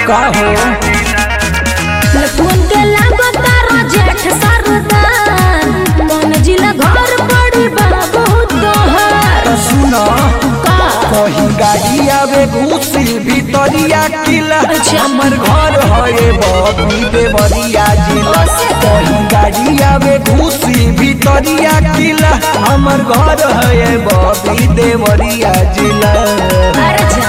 का हो लखुन के लागो तारा जेठ सरदार कौन जिला घर पड़ी बाबू तोहर तो सुना का कहीं गाड़ी आवे घुसी भीतरिया किला अच्छा। हमर घर है बबी देवरिया जिला कहीं गाड़ी आवे घुसी भीतरिया किला हमर घर है बबी देवरिया जिला अरे जा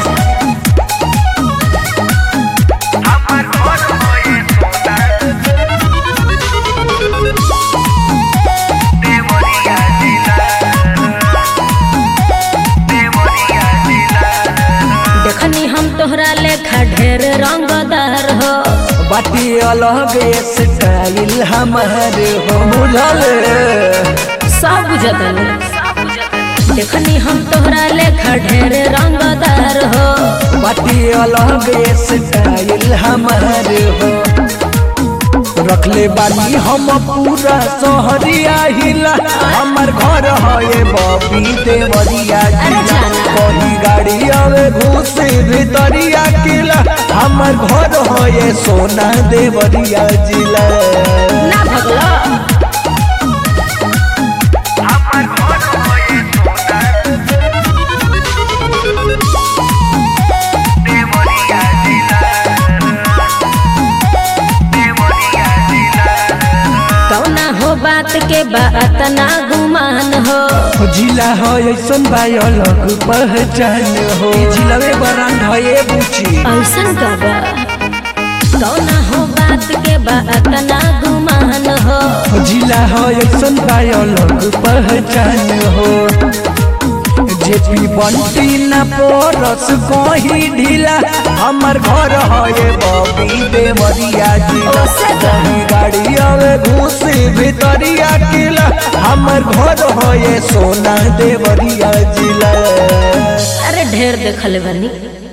देखनी हम तोहरा लेखा ढेर रंगदार हो बाटी अलग स्टाइल हमार हो बुझल सब बुझतन देखनी हम तोहरा लेखा ढेर रंगदार हो बाटी अलग स्टाइल हमार हो रखले बानी हम पूरा शहरिया हिला हमर घर है बबी देवरिया अरे जिला जाना। कहीं गाड़ी आवे घुसे भीतरिया किला हमर घर है सोना देवरिया जिला ना भगलो कौना हो बात के बात ना गुमान हो जिला है ऐसन बा अलग पहचान हो जिलवे बरांड है ये बुची ऐसन कबा कौना हो बात के बात ना गुमान हो जिला है ऐसन बा अलग पहचान हो जेपी बंटी न पोरस कहीं ढीला हमर घर है बबी देवरिया जिला ओसे तो। कहीं गाड़ी आवे घुसे भीतरिया किला हमर घर है सोना देवरिया जिला अरे ढेर देखल बनी